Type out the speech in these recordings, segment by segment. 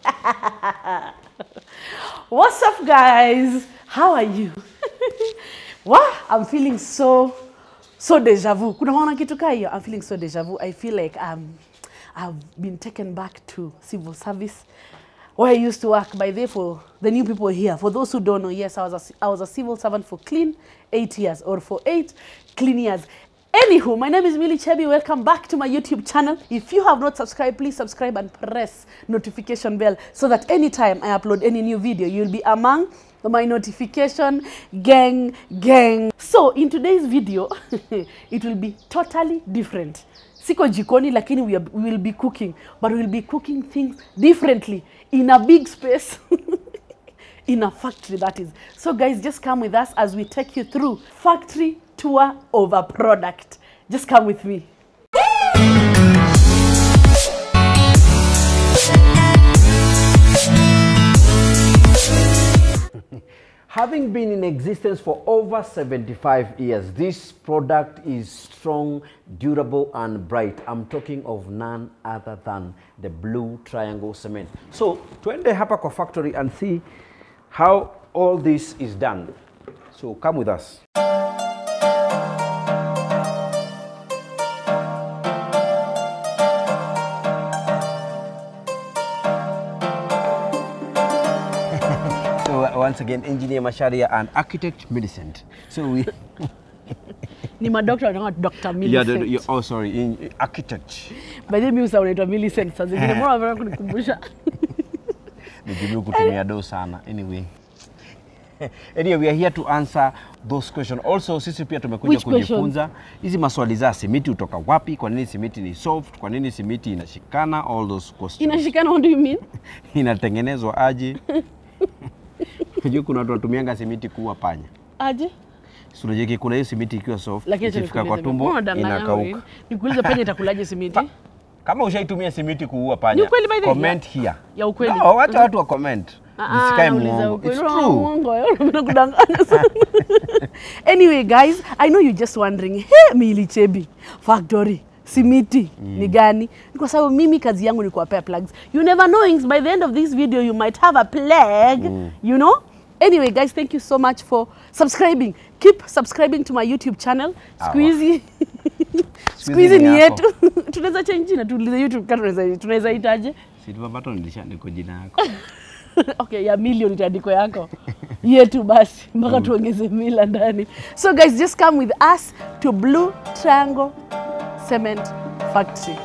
What's up, guys? How are you? wow, I'm feeling so so deja vu. Kuna maana kitu kaa hiyo? I'm feeling so deja vu. I feel like um, I've been taken back to civil service where I used to work. By the way, for the new people here, for those who don't know, yes, I was a, I was a civil servant for clean eight years, or for eight clean years. Anywho, my name is Millie Chebi. Welcome back to my YouTube channel. If you have not subscribed, please subscribe and press notification bell so that anytime I upload any new video, you'll be among my notification gang gang. So in today's video, it will be totally different. Siko jikoni lakini we, are, we will be cooking, but we will be cooking things differently in a big space. in a factory that is. So guys, just come with us as we take you through factory tour of a product. Just come with me. Having been in existence for over 75 years, this product is strong, durable, and bright. I'm talking of none other than the Blue Triangle Cement. So, tuende hapa kwa factory and see how all this is done. So, come with us. So, uh, once again, Engineer Masharia and Architect Millicent. So, we... Ni madokta wanaitwa Dr. Yeah, Millicent. the, the, oh, sorry, in, architect. By the way, mimi usa unaitwa Millicent saa zingine. Mbona unataka kunikumbusha? Nijibu kutumia do sana. Anyway. Anyway, we are here to answer those questions. Also, sisi pia tumekuja Which question? kujifunza hizi maswali za simiti hutoka wapi, kwa nini simiti ni soft, kwa nini simiti inashikana, all those questions. Inashikana, what do you mean? Inatengenezwa aje? Unajua kuna watu watumianga simiti kuua panya. Aje? Si unajua kuna hiyo simiti ikiwa soft, Lakini acha ikifika nikuulize kwa mimi. tumbo Mbona unadanganya inakauka. wewe? Nikuulize panya itakulaje simiti? Kama ushaitumia simiti kuua panya, Ni ukweli by the way? comment here. Ya ukweli. No, wacha watu wa comment. Ah, Nisikae nauliza muongo. ukweli. It's Unaona true. uongo, wewe unapenda kudanganya sana. anyway guys i know you just wondering he Milly Chebi factory simiti ni gani Ni kwa sababu mimi kazi yangu ni kuwapea plugs you never knowings by the end of this video you might have a plug you know anyway guys thank you so much for subscribing keep subscribing to my youtube channel siku hizi siku hizi ni ni yako. yetu tunaweza change jina tuulize youtube kama tunaweza tunaweza itaje Silver button nilishaandika jina yako. okay ya milioni itaandiko yako yetu basi mpaka tuongeze mila ndani so guys just come with us to blue triangle cement factory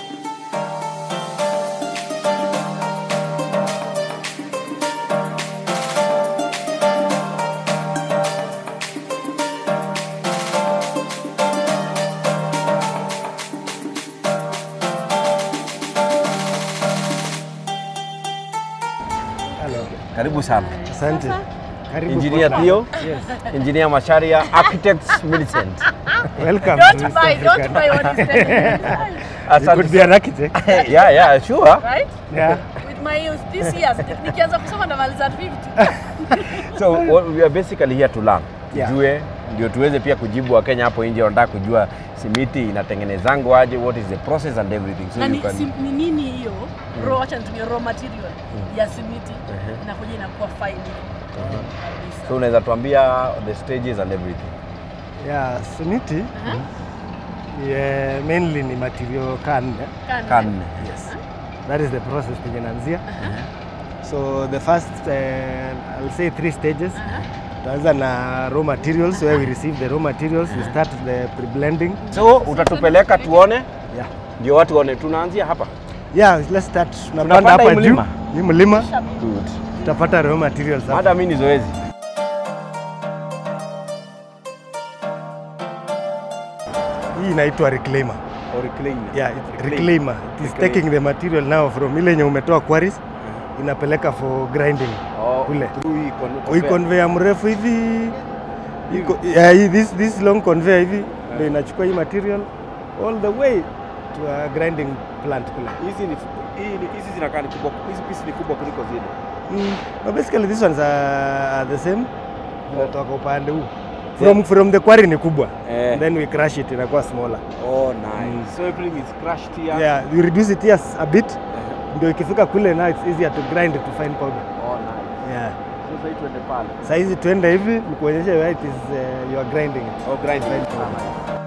Karibu sana. Asante. Karibu Engineer Portland. Theo, Yes. Engineer Masharia, Architects Millicent. Welcome. don't to East buy don't African. buy what is telling You could be an architect. yeah, yeah, sure. right Yeah. with my youth this year nikianza kusoma ndamaliza 50 So what we are basically here to learn. Yeah. Tujue ndio tuweze pia kujibu Wakenya hapo nje wanataka kujua simiti inatengenezangwa aje, what is the process and everything. So na you ni, can si, ni nini hiyo raw acha nitumie raw material ya simiti inakuja inakuwa fine kabisa so unaweza tuambia the stages and everything. Yeah, simiti yeah, mainly ni material can. Kana. Kan. Yes. That is the process penye naanzia. So the first uh, I'll say three stages. Tuanza na raw materials where we receive the raw materials, we start the pre-blending. So utatupeleka tuone Yeah. ndio watu waone tunaanzia hapa. Yeah, let's start. Tunapanda Tunapanda hapa hii juu. mlima? Ni mlima. Good. Tutapata raw materials hapa. Hata mimi ni zoezi. Hii inaitwa reclaimer. Or clean. Yeah, it, reclaimer. It is Reclaim. taking the material now from ile yenye umetoa quarries inapeleka for grinding. Oh, Kule. through hii con- Hii conveyor mrefu hivi iko yeah, hii- this, this long conveyor hivi ndio inachukua hii material all the way to a grinding plant kule. hizi ni hii ni hizi zinakaa ni kubwa, hizi pisi ni kubwa kuliko zile. Mm, but basically these ones are, are the same. Zinatoka upande huu. From, from the quarry ni kubwa. Eh. Then we crush it inakuwa smaller. Oh, nice. So everything is crushed here. Yeah, we reduce it here a bit ndio ikifika kule now it's easier to grind to fine powder. Oh, nice. Yeah. So sasa hii tuende pale. Saa hizi tuende hivi nikuonyeshe where it is uh, you are grinding it. Oh, grind. Fine powder.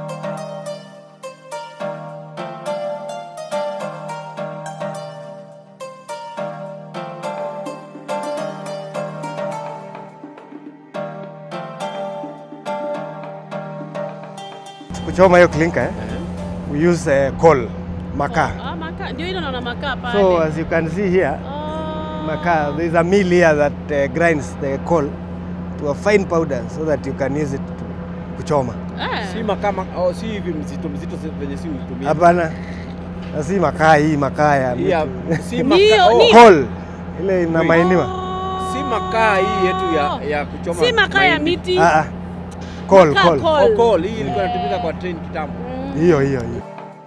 Kuchoma hiyo clinker eh? We use uh, coal, makaa. Ah, makaa. Ndio hilo naona makaa pale. So as you can see here, Oh. makaa, there is a mill here that uh, grinds the coal to a fine powder so that you can use it to kuchoma. Eh. Si makama oh, si hivi mzito mzito si- venye si utumia. Hapana, na si makaa hii makaa ya Hii ya- miti. si Ndio, maka, oh, ni- coal ile inamainiwa. Oh. si makaa hii yetu ya, ya kuchoma. Si makaa ya mahindi. miti. Ah, ah. Coal, Makaa coal. coal. Oh, coal. Hii ilikuwa inatumika kwa train kitambo. Mm. Hiyo hiyo hiyo.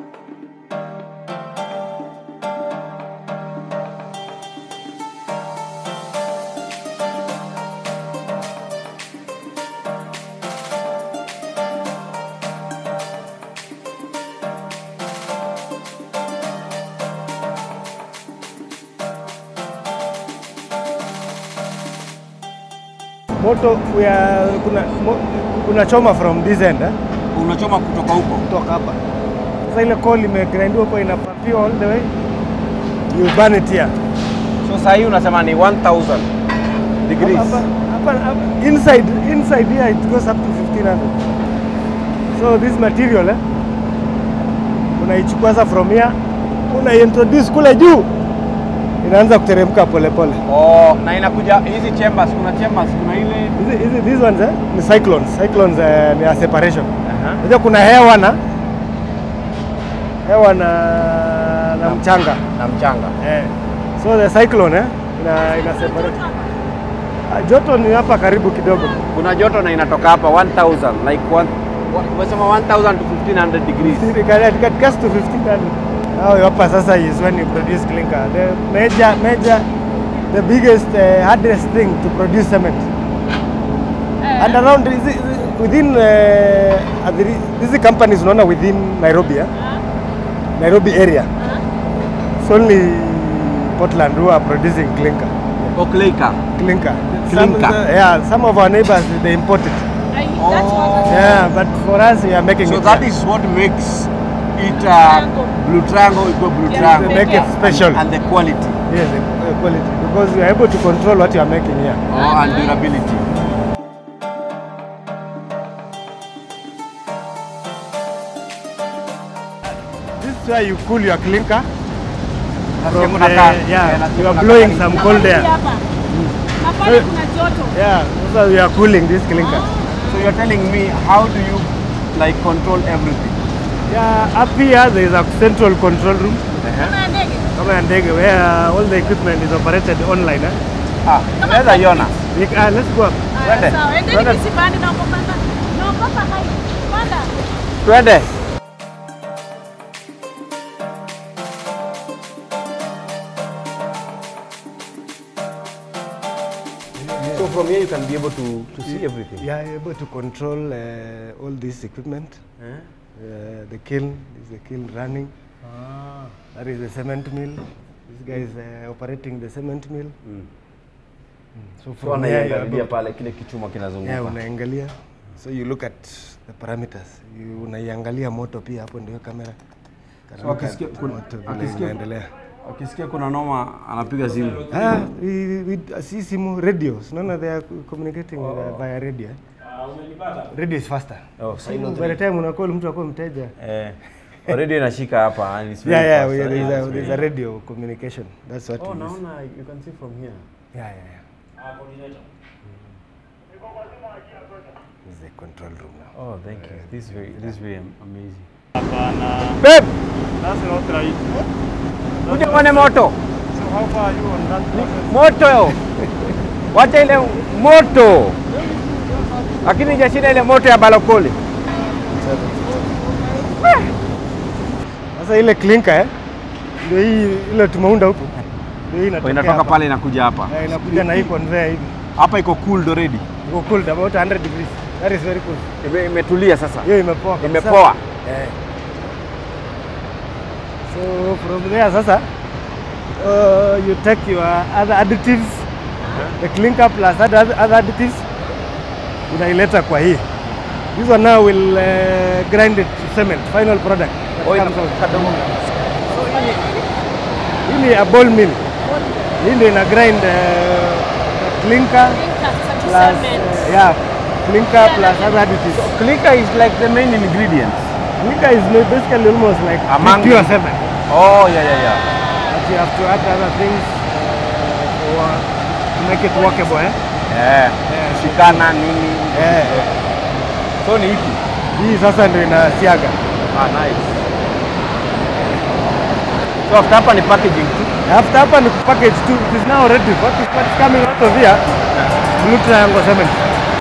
Moto we are, kuna, mo, kuna choma from this end eh? Unachoma kutoka huko. kutoka hapa. Sasa ile coal imegrindiwa kwa inapapiwa all the way. You burn it here. So sasa hii unasema ni 1000 degrees. Hapa, hapa, hapa, inside, inside here it goes up to 1500. So this material eh, unaichukua sasa from here, unaiintroduce kule juu, inaanza kuteremka polepole. Oh, na inakuja hizi chambers, kuna chambers, kuna ile Hizi hizi these ones eh, ni cyclones. Cyclones eh, ni a separation. Aha. Unajua kuna hewa na hewa na na mchanga. na mchanga. Eh. So the cyclone eh, ina ina separate. Ah, Joto ni hapa karibu kidogo. Kuna joto na inatoka hapa 1000 like one wa- umesema 1000 to 1500 degrees. It it gets to 1500. Now hapa sasa is when you produce clinker. The major major the biggest uh, hardest thing to produce cement. Eh. And around is it- is it within uh, at the- hizi companies unaona within Nairobi eh? Ah, Nairobi area. ah. It's only Portland who are producing clinker. Oh, clinker. Clinker. Clinker. Some, yeah, some of our neighbors they import it. I, that's what I Yeah, but for us we are making So it. that here. is what makes it uh, Triangle. blue triangle equal blue Yeah, triangle. to make it special. And the quality. Yes, the the quality because we are able to control what you are making here. Oh, and durability. This is where you cool your clinker. Nasikia From kuna the, kaa- yeah, nasikia you are kuna blowing kaa- some cold air. Hapa. Na pale Eh. kuna joto. Yeah, so we are cooling this clinker. So you're telling me how do you like control everything? Yeah, up here there is a central control room, Kuna ndege. kama ya ndege, where all the equipment is operated online. Eh? Ah, unaweza iona. We, uh, let's go up. Aya, Twende. sawa. Endeni Twende. kisibani naogopa sana. Naogopa hai. Panda. Twende. So from here you can be able to, to see everything. You are able to control uh, all this equipment. Eh? Uh, the kiln, this is the kiln running. That is the cement mill. This guy is uh, operating the cement mill. Mm. So So from here you are anaiangalia able to, pale kile kichuma kinazunguka. yeah, unaangalia. So you look at the parameters. You unaiangalia moto pia hapo ndio kamera. So akisikia kuna- moto vile akisikia- inaendelea. Akisikia kuna noma anapiga simu. Ah, we, we, si simu radio. Unaona they are communicating uh, via radio. eh? Radio is faster. Oh, Simu, by the time unacall mtu akuwa mteja. Eh. Already inashika hapa and it's very Yeah, yeah, fast. we, there, is Yeah, a, it's there is very- a radio communication. That's what Oh, it is. naona you can see from here. Yeah, yeah, yeah. This is the control room now. Oh, thank you. This is very this is very am- amazing. Hapana. Babe, That's not right. kuja uone moto. So how far are you on that process? Moto. Wacha ile moto. Lakini hajashinda ile moto ya balokoli. Sasa ile clinker eh, ndio hii ile tumeunda huku. Ndio hii inatokea Inatoka hapa. pale inakuja hapa. Eh, inakuja na hii conveyor hivi. Hapa iko cooled already. Iko cooled about 100 degrees. That is very cool. Ime- Imetulia sasa. Hiyo imepoa. kabisa. Imepoa. Eh. So from there sasa uh, you take your other additives the clinker plus other, other additives unaileta kwa hii this one now will uh, grind it to cement final product that Oh, ina- comes out. kadogo. So hii ni- hii ni a ball mill hii ndio ina grind uh, clinker plus uh, yeah clinker plus other additives Clicker is like the main ingredient. clinker is basically almost like Among pure them. cement Oh, yeah, yeah, yeah. but you have to add other things uh, for, to make it workable eh? Yeah. Shikana nini. Eh. So ni ipi? Hii sasa ndio inasiaga. Ah, nice. So after hapa ni packaging tu. After hapa ni package tu. It is now ready. What is, what is coming out of here? Blue triangle cement.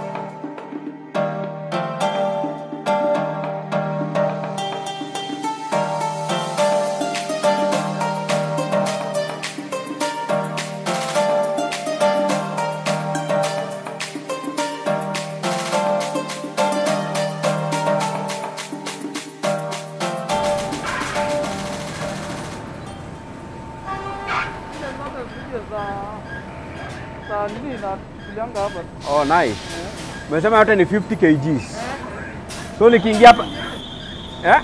Oh, nice. Umesema yote ni 50 kgs. So nikiingia hapa eh?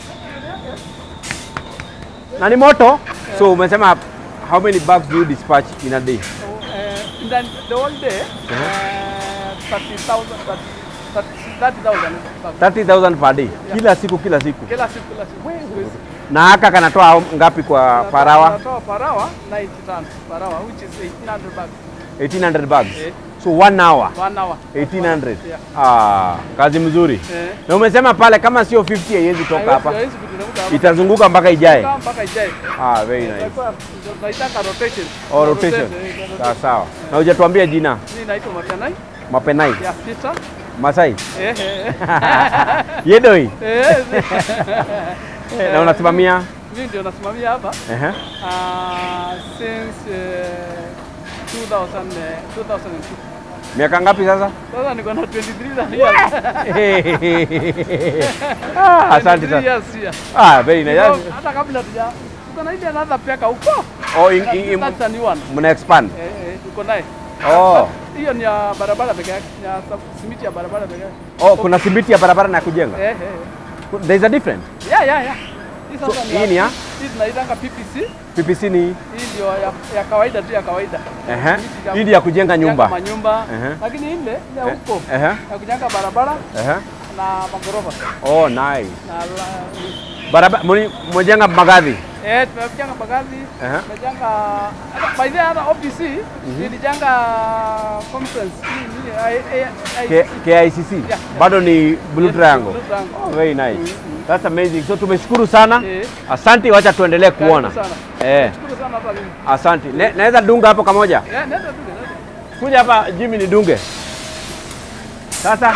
Na ni moto? So umesema how many bags do you dispatch in a day? Uh, in the, the whole day, uh, 30,000, 30,000 30,000 per day. Kila siku kila siku. kila siku kila siku. Siku hizi. Na haka kanatoa ngapi kwa per hour? Tunatoa per hour 90 tons per hour which is 1800 bucks 1800 bags. Eh. So one hour one hour. 1800. Yeah. Ah, kazi mzuri. Eh. Na umesema pale kama sio 50 haiwezi toka Haiwezi- hapa. haiwezi kuteremka hapa. Itazunguka mpaka ijae. Itakaa mpaka ijae. Ah, very nice. Itakuwa- tunaitaka rotation. Oh, rotation. Rotate, eh, rotate. Sawa sawa. Na hujatuambia jina. Mimi naitwa Matanai Mapenai. ya Peter. Masai. Eh, eh, Yedoi. eh. Eh, Na unasimamia? Mimi ndio nasimamia hapa. Ehe. Uh, since uh, 2000, uh, 2002. Miaka ngapi sasa? Sasa niko na 23 years. ah, asante 23 sana. years here. Ah, very nice. Niko- Hata kabla tuja tuko na ile another peka huko. Oh, in, in, in, That's a new one. mna expand. Eh, eh, tuko naye. Oh. Hiyo ni ya barabara peke yake, ni ya sab- simiti ya barabara peke yake. Oh, kuna simiti ya barabara na kujenga. Eh, eh. There is a difference. Yeah, yeah, yeah. Hii So, sasa hii ni ya? Hii tunaitanga PPC. PPC ni Hii ndio ya, ya kawaida tu ya kawaida. ehe. Simiti ya- Hii ndio ya kujenga nyumba. Manyumba. Ehe. Lakini ile ile ya huko Ehe. ya kujenga barabara Ehe. na magorofa. Oh, nice. Na la- Barabara mmejenga magadhi. Eh, tumejenga bagazi, Ehe. tumejenga hata by the way, hata OPC nilijenga conference hii ni I- I- I- K- KICC. Yeah, yeah. Bado ni Blue Yes, Triangle. Blue Triangle. Oh, very nice. That's amazing. So tumeshukuru sana. Eh. Asante, wacha tuendelee kuona. Karibu sana. Eh, Shukuru sana hata mimi. asante. Ne, naweza dunga hapo kamoja? Eh, nenda tu, nenda tu. Kuja hapa Jimmy nidunge. Sasa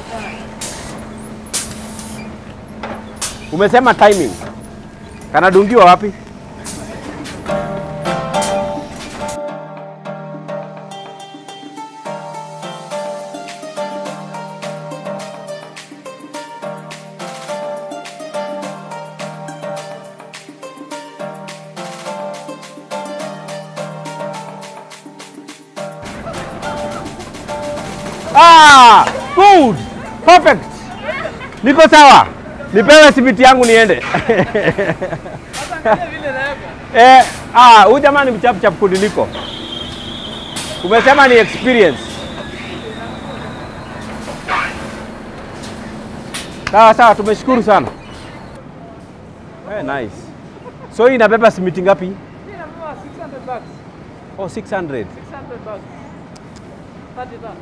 umesema timing. Kanadungiwa wapi? Ah, good. Perfect. Niko sawa. Nipewe simiti yangu niende. Sasa angalia vile naweka. Eh, ah, huyu jamaa ni mchapu chapu kuniliko. Umesema ni experience. Sawa sawa, tumeshukuru sana. Eh, nice. So hii inabeba simiti ngapi? Mimi nanunua 600 bucks. Oh, 600. 600 bucks. 30 tano.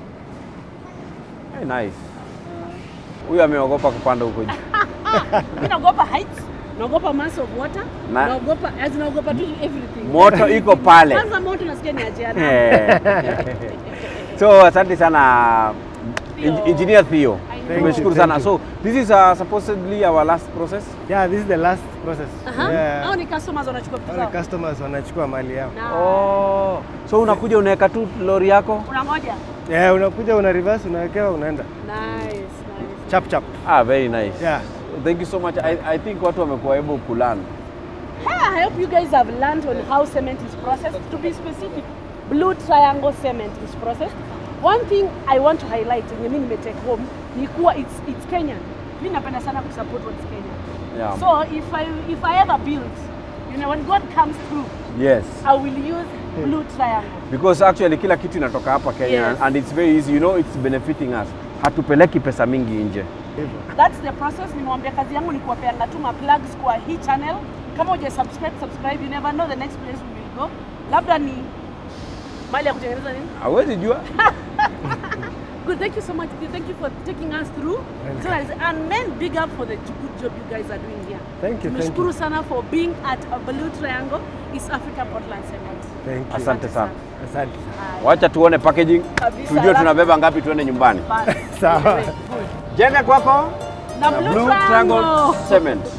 Eh, nice. Huyu ameogopa kupanda huko juu. Mimi naogopa heights, naogopa mass of water, Na- naogopa as naogopa tu everything. Moto iko pale. Kwanza moto nasikia ni ajiana. Eh. so asante sana En- engineer Theo. Thank Tumeshukuru you, sana. thank So this is uh, supposedly our last process. Yeah, this is the last process. Aha. Yeah. Hao ni customers wanachukua vitu Wale zao. customers wanachukua mali yao. Na Oh. So unakuja unaweka tu lori yako? unangoja. Yeah, unakuja una reverse unawekewa unaenda. Nice, nice. Chap chap. Ah, very nice. Yeah. Thank you so much. I, I think watu wamekuwa able kulearn. Ha, I hope you guys have learned on how cement is processed. To be specific, blue triangle cement is processed. One thing I want to highlight yenye mimi nimetake home ni kuwa it's, it's Kenyan. Mimi napenda sana kusupport what's Kenyan. Yeah. So if I if I ever build, you know, when God comes through, Yes. I will use blue triangle. Because actually kila kitu inatoka hapa Kenya Yes. and it's very easy. You know it's benefiting us. Hatupeleki pesa mingi nje. That's the process. Nimewambia kazi yangu ni kuwapeanga tu ma plugs kwa hii channel. Kama uja subscribe, subscribe. You never know the next place we will go. Labda ni mali ya kutengeneza nini? Hawezi jua. Good, thank you so much. Thank you for taking us through. So, and men, big up for the good job you guys are doing here. Thank you, thank Tumeshukuru you. sana for being at a Blue Triangle, East Africa Portland Cement. Thank you. Asante sana. Asante sana. Wacha tuone packaging. Kabisa, Tujue alafu- tunabeba ngapi tuende nyumbani. Bye. Sawa. Good. Jembe kwako. Na na Blue Blue Triangle. Triangle Cement.